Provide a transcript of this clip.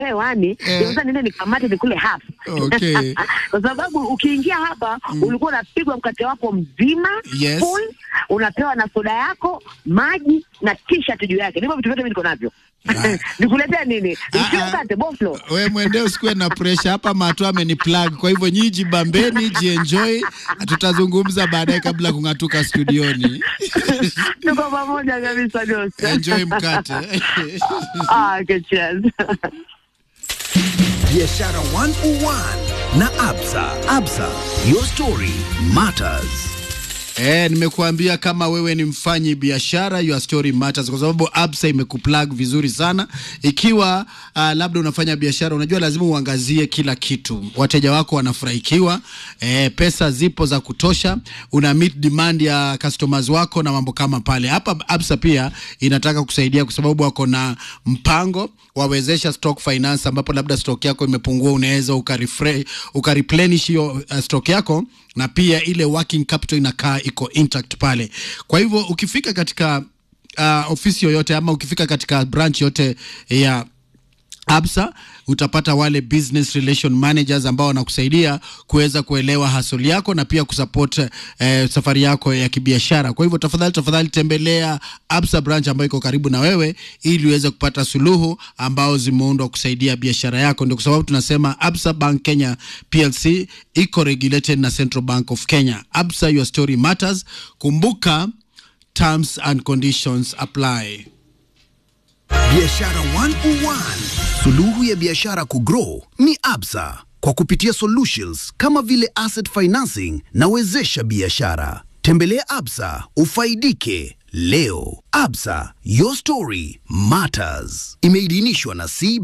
hewani Eh. sasa niende nikamate nikule half Okay. kwa sababu ukiingia hapa ulikuwa unapigwa mkate wako mzima Yes. full, unapewa na soda yako maji na t-shirt juu yake ndivyo vitu vyote mimi niko navyo Ah. nikuletea nini Ah, Nikiwa ah. mkate boflo we mwendee usikuwe na pressure hapa mato ameniplug kwa hivyo nyinyi jibambeni jienjoy tutazungumza baadaye kabla ya kung'atuka studioni tuko pamoja kabisa Ghost. enjoy mkate ah, okay, cheers. Biashara 101 na Absa. Absa, your story matters. Eh, nimekuambia kama wewe ni mfanyi biashara your story matters, kwa sababu Absa imekuplug vizuri sana. Ikiwa uh, labda unafanya biashara, unajua lazima uangazie kila kitu, wateja wako wanafurahikiwa, eh, pesa zipo za kutosha, una meet demand ya customers wako na mambo kama pale. Hapa Absa pia inataka kusaidia kwa sababu wako na mpango wawezesha stock finance, ambapo labda stock yako imepungua, unaweza ukarefre- ukareplenish hiyo uh, stock yako na pia ile working capital inakaa iko intact pale. Kwa hivyo ukifika katika uh, ofisi yoyote ama ukifika katika branch yote ya Absa utapata wale business relation managers ambao wanakusaidia kuweza kuelewa hasoli yako na pia kusupport eh, safari yako ya kibiashara. Kwa hivyo tafadhali tafadhali tembelea Absa branch ambayo iko karibu na wewe ili uweze kupata suluhu ambao zimeundwa kusaidia biashara yako. Ndio kwa sababu tunasema Absa Bank Kenya PLC iko regulated na Central Bank of Kenya. Absa, your story matters. Kumbuka terms and conditions apply. Biashara 101. Suluhu ya biashara kugrow ni Absa kwa kupitia solutions kama vile asset financing na wezesha biashara. Tembelea Absa ufaidike leo. Absa, your story matters. Imeidhinishwa na CB